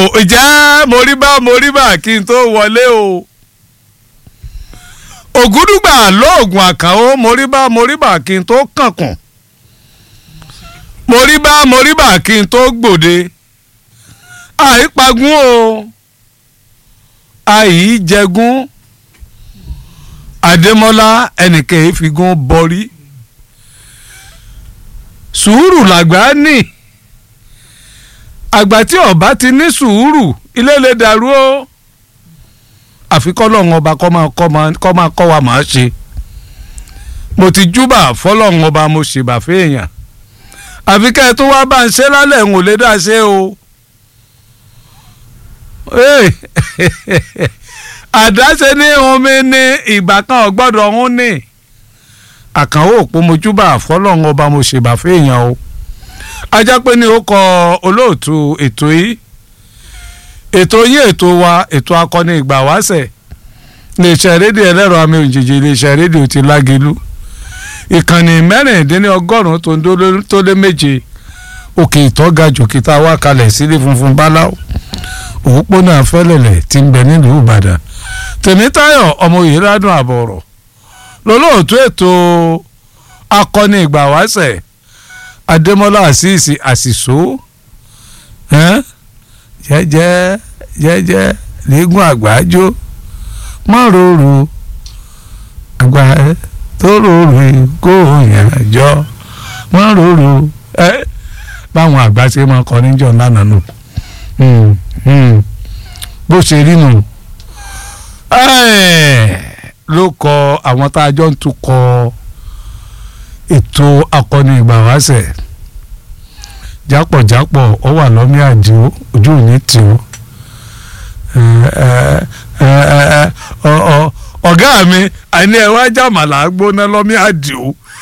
ìjẹ́ moríbá moríbá kí n tó wọlé o ògúdùgbà lóògùn àkànó moríbá moríbá kí n tó kànkùn moríbá moríbá kí n tó gbòde àìpagún o àìjẹgún àdèmọ́lá ẹnìkan ìfigún bọrí sùúrù làgbà ní àgbà tí ọba ti ní sùúrù ilé lè dàrú o àfi kọ́lọ́hún ọba kọ́ máa kọ́ máa kọ́ wa máa ṣe mo ti júbà fọlọ́hún ọba mo ṣèbà fẹ́ẹ̀yàn àfi kẹ́ ẹ tó wá bá ń ṣe lálẹ́ ń ò lè dá ṣe o àdáṣe ní omi ní ìgbà kan ọgbọ́dọ̀ ọ̀hún ní àkànwó òpó mojúbà fọlọ́hún ọba mo ṣèbà fẹ́ẹ̀yàn o ajá pé ní ó kọ olóòtú ètò yìí ètò yín ètò wa ètò akọni ìgbà wáṣẹ̀ iléeṣẹ́ rédíò ẹlẹ́rọ àmì òjijì iléeṣẹ́ rédíò ti lágelu ìkànnì mẹ́rìndínlọ́gọ́rùn-ún tó lé méje òkè ìtọ́ga jòkìtà wá kalẹ̀ sílé funfun báláwo òpópónà fẹ́lẹ̀lẹ̀ tí ń bẹ nílùú ìbàdàn tèmítáyọ̀ ọmọ òyìnbádùn àbọ̀rọ̀ lọ́lọ́ọ̀tún ètò akọni ìgbà wáṣẹ̀ adémọlá àṣìṣì àṣìṣó jẹ́jẹ́ jẹ́jẹ́ lẹ́gùn àgbájọ mọ́ròrò àgbà tó rorò kó yàn jọ mọ́ròrò ẹ báwọn àgbà ṣe máa kọ níjọ lánàá nù bó ṣe rí nù ló kọ àwọn tá a jọ ń tukọ̀ ètò akọni ìgbà wáṣẹ̀ jápọ̀jápọ̀ ọ wà lọ́mí àdìo ojú òní tì ó ọ̀gá mi àní ẹ̀ wá jàmàlà gbóná lọ́mí àdìo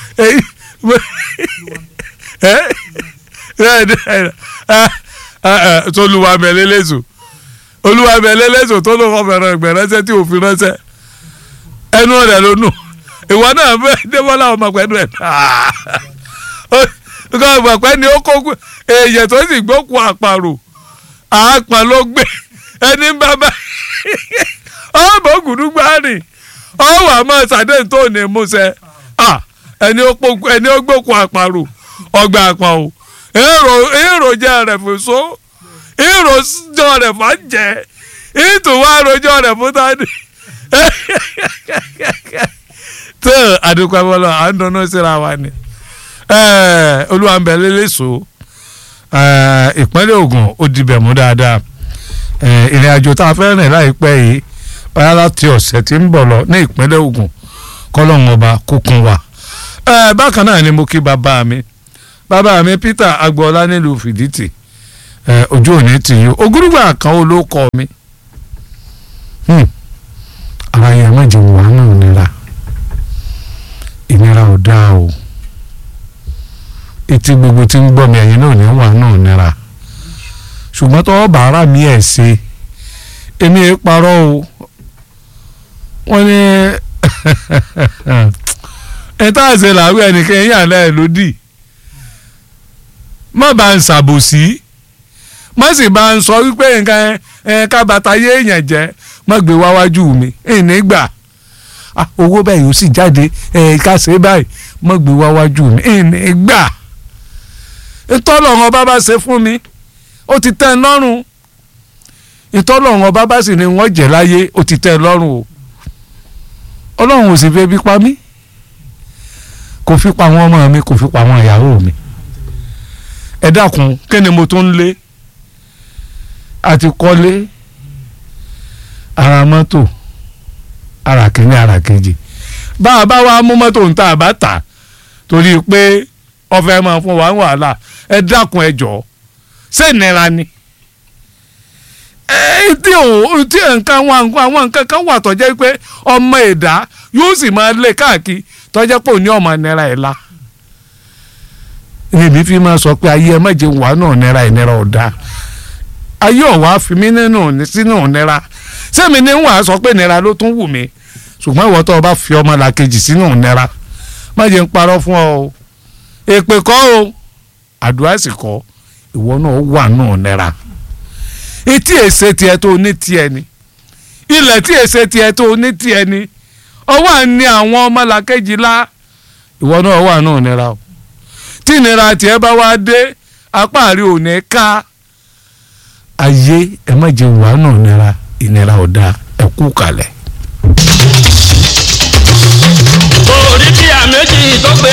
tolúwa mẹ́lẹ́lẹ́sọ olúwa mẹ́lẹ́lẹ́sọ tó ló kọ́ fẹ́ràn ẹgbẹ́ ránṣẹ́ tí òfin ránṣẹ́ ẹnu rẹ̀ ló nù ìwọ náà bẹ́ẹ̀ débọ́lá ọmọ pẹ̀lú ẹ̀ nǹkan ìgbàpẹ́ ni ó kó èèyàn tó sì gbókun àparò àápọn ló gbé ẹni bàbá ọmọ gùdúgbàárì ọwọ́ àmọ́ sàdéhùn tó ní múṣẹ ẹni ó gbókun àparò ọgbà àpọn o èròjà rẹ̀ fún so èròjọ rẹ̀ fún jẹ ìtùwọ́ àròjọ rẹ̀ fún tani tó àdúgbò abọ́lọ́ à ń dáná síra wa ni olúwàmbẹ̀lẹ́lẹ́sọ ìpínlẹ̀ Ògùn ó dibẹ̀ mú dáadáa ìrìn àjò tá a fẹ́ rìn láìpẹ́ yìí ọ̀yá láti ọ̀sẹ̀ tí ń bọ̀ lọ ní ìpínlẹ̀ Ògùn kọ́lọ́hún ọba kúkún wa bákan náà ni mo kí bàbá mi bàbá mi Peter agboola nílùú Fìdítì ojú òní tì yín ogúrúgbà kan ó ló kọ mi ara yẹn má jẹun wà náà nira ìnira ò dáa o etí gbogbo tí ń gbọ́ mi ẹ̀yin náà ní wà náà nira ṣùgbọ́n tọ́wọ́ bàárà mi ẹ̀ ṣe èmi ẹ̀ parọ́ o wọ́n ní ẹ̀ tá à ṣe làwí ẹnìkan ẹ̀yìn àlẹ́ ẹ̀ lódì má bá ń ṣàbòsí má sì bá ń sọ wípé nǹkan ẹ̀ kábàtà yé èèyàn jẹ́ má gbé wá wájú mi ìní gbà owó bẹ́ẹ̀ yóò sì jáde ẹ̀ ká ṣe báyìí má gbé wá wájú mi ìní gbà ìtọ́lọ́run ọba bá ṣe fún mi ó ti tẹ́ ẹ lọ́rùn ìtọ́lọ́run ọba bá sì ní wọ́n jẹ́ láyé ó ti tẹ́ ẹ lọ́rùn o ọlọ́run ò sì fẹ́ bí pa mí kò fi pa àwọn ọmọ mi kò fi pa àwọn ìyàwó mi ẹ dákun kí ni mo tún lé àti kọ́lé ara mọ́tò ara kìíní ara kejì bá a bá wa mú mọ́tò ń ta àbá tà torí pé ọfẹ máa fún wa ń wàhálà ẹ dákun ẹ jọ ṣé ìnira ni ẹ tí ò tí nǹkan àwọn àwọn nǹkan kan wà tó jẹ́ pé ọmọ ẹ̀dá yóò sì máa lé káàkiri tó jẹ́ pé òní ọmọ ìnira ẹ̀ la èmi fi máa sọ pé ayé ẹ má jẹun wà náà nira ìnira ọ̀dà ayé ọ̀wá fi mí nínú sínú ìnira sẹ́mi ní wàá sọ pé ìnira ló tún wù mí ṣùgbọ́n ìwọ tó o bá fi ọmọ làkejì sínú ìnira má jẹun parọ́ fún ọ o èpè kọ́ o àdúrà sì kọ́ ìwọ náà wà náà nira etí èsè tiẹ̀ tó ní tiẹ̀ ni ilẹ̀ tí èsè tiẹ̀ tó ní tiẹ̀ ni ọwọ́ àní àwọn ọmọlàkejì la ìwọ náà wà náà nira o tí ìnira tiẹ̀ bá wá dé apá rí ò ní ká ayé ẹ má jẹ wàá náà nira ìnira ò dáa ẹ kú kalẹ̀. orí bí àméjì tó gbé